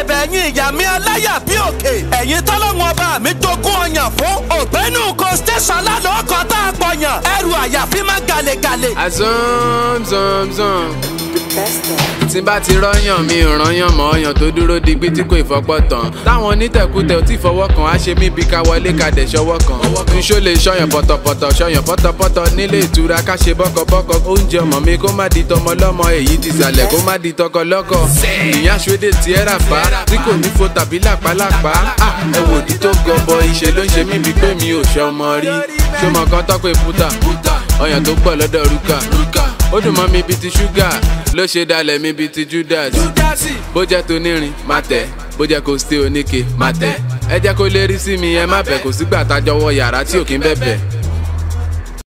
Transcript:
bẹ̀bẹ̀ ẹ̀yin ìyá mi aláyà bí òkè ẹ̀yin tọ́lọ́wọ́n ọba mi jogún ọyàn fún ògbénú ko station lálọ́ ọkọ̀ tá a pọ̀yàn ẹrù àyàfi má gàlégàlé. azọ́nzọ́nzọ́n tí bá ti rọ́yàn mi ò rányàn mọ́ ọyàn tó dúró digbí tí kò ìfọpọ́ tán táwọn onítẹ̀kùtẹ̀ ò tí fọwọ́ kan á ṣe mí bí ká wọlé ká dẹ̀ ṣọwọ́ kan nṣó lè ṣọyàn pọ̀tọ̀pọ̀tọ̀ ṣọyàn pọ̀tọ̀pọ̀tọ̀ nílé ìtura ká ṣe bọ́kọ̀bọ́kọ̀ oúnjẹ ọmọ mi kó má di tọmọ lọ́mọ èyí ti sàlẹ̀ kó má di tọkọ lọ́kọ̀ ìyá ṣódé tí ẹ rà bá tí kò ní fo tàbí làpálàpá ẹ wò di tó gọbọ ìṣe ló ń ṣe mí bíi pé mi ò ṣọmọ rí ṣọmọ kan tọ́pẹ́ fúta ọyàn tó pọ̀ lọ́dọ̀ rúkà ó dùn mọ́ mi bíi ti ṣúgà ló ṣe dalẹ̀ mi bíi ti judas bó jẹ́ tonírin má tẹ̀ bó jẹ́ kó stay oníke má tẹ̀ ẹ jẹ́ kó lérí sí mi ẹ má bẹ̀ kò sígbà tájọ́ wọ yàrá tí ò kí ń bẹ̀bẹ̀